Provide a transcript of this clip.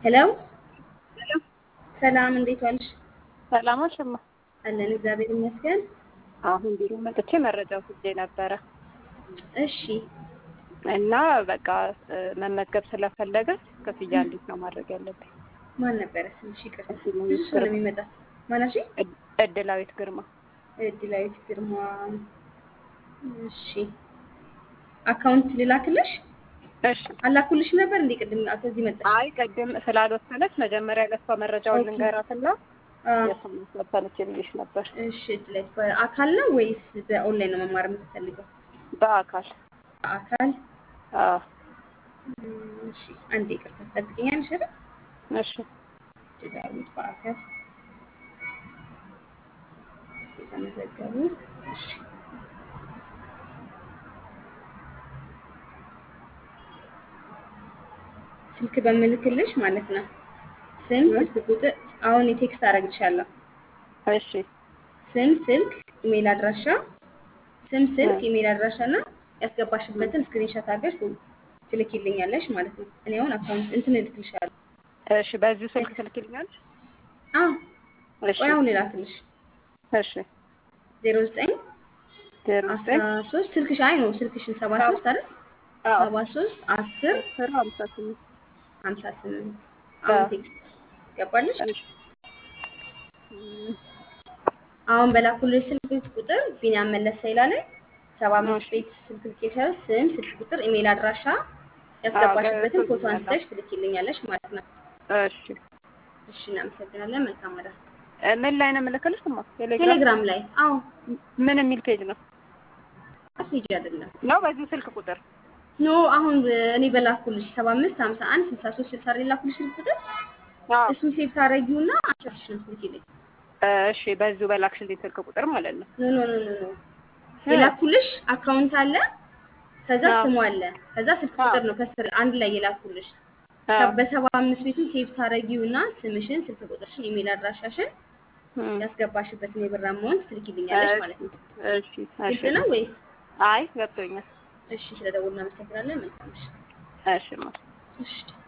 ሄሎ ሰላም፣ እንዴት ዋልሽ? ሰላሞች እማ አለን እግዚአብሔር ይመስገን። አሁን ቢሮ መጥቼ መረጃ ወስጄ ነበረ እሺ እና በቃ እ፣ መመዝገብ ስለፈለገ ክፍያ እንዴት ነው ማድረግ ያለብኝ? ማን ነበረ ስምሽ? ይቅርታ እድላዊት ብዙ ሰው ነው ግርማ። የሚመጣ። ማናሽ? እድ- እድላዊት ግርማ። እድላዊት ግርማ። እሺ አካውንት ልላክልሽ? እሺ። አላኩልሽ ነበር እንዴ? ቅድም ከዚህ መጣሽ? አይ ቅድም ስላልወሰነች መጀመሪያ ለሷ መረጃውን ኦኬ። ልንገራትና አዎ። የእሷን ወሰነች የሚልሽ ነበር። እሺ እድላዊት በአካል ነው ወይስ በኦንላይን ነው መማር የምትፈልገው? በአካል በአካል አዎ። እም፣ እሺ አንዴ ይቅርታ ትጠብቂኛለሽ አይደል? እሺ። እድላዊት በአካል የተመዘገቡ እሺ ስልክ በምልክልሽ ማለት ነው። ስም፣ ስልክ ቁጥር አሁን የቴክስት አደርግልሻለሁ። እሺ። ስም፣ ስልክ፣ ኢሜል አድራሻ፣ ስም፣ ስልክ፣ ኢሜል አድራሻ እና ያስገባሽበትን ስክሪንሾት አድርገሽ ትልኪልኛለሽ ማለት ነው። እኔ አሁን አካውንት እንትን እልክልሻለሁ። እሺ። በዚሁ ስልክ ትልኪልኛለሽ? አዎ እሺ። ቆይ አሁን ልላክልሽ። እሺ። ዜሮ ዘጠኝ ዜሮ አስራ ዘጠኝ ሶስት ስልክሽ አይ ነው ስልክሽን ሰባ ሶስት አይደል? አዎ። ሰባ ሶስት አስር አስር ሀምሳ ስምንት ሀምሳ ስምንት አሁን አዎ። ቴክስት ገባልሽ? እሺ። እም፣ አሁን በላኩልሽ ስልክ ቁጥር ቢኒያም መለሰ ይላል። ሰባ አምስት ቤት ስልክ ልኬሻለሁ። ስም፣ ስልክ ቁጥር፣ ኢሜል አድራሻ ያስገባሽበትን ፎቶ ገብቶኛል። አንስተሽ ትልኪልኛለሽ ማለት ነው። እሺ። እሺ እናመሰግናለን። መልካም ወዳ እ፣ ምን ላይ ነው የምልክልሽ? እማ ቴሌግራም ቴሌግራም ላይ አዎ ምን የሚል ፔጅ ነው? ፔጅ አይደለም ነው በዚሁ ስልክ ቁጥር ኖ አሁን እኔ በላኩልሽ ሰባ አምስት ሀምሳ አንድ ስልሳ ሶስት ስልሳ ላይ ላኩልሽ ስልክ ቁጥር አዎ። እሱን ሴቭ ታደርጊውና አቻሽ ነው ትልኪልኝ። እሺ በዚሁ በላክሽልኝ ስልክ ቁጥር ማለት ነው። ኖ ኖ ኖ ኖ ኖ የላኩልሽ አካውንት አለ፣ ከዛ አዎ። ስሙ አለ፣ ከዛ ስልክ አዎ። ቁጥር ነው ከስር አንድ ላይ የላኩልሽ። አዎ። በሰባ አምስት ቤቱ ሴቭ ታደርጊውና ስምሽን፣ ስልክ ቁጥርሽን፣ ኢሜል አድራሻሽን እም፣ ያስገባሽበትን የብር አማውንት ትልኪልኛለሽ እሺ፣ ማለት ነው። እሺ፣ ግልጽ እሺ። ነው ወይስ? አይ ገብቶኛል። እሺ ስለደወልን እናመሰግናለን። መልካም ምሽት። እሺ ማ እሺ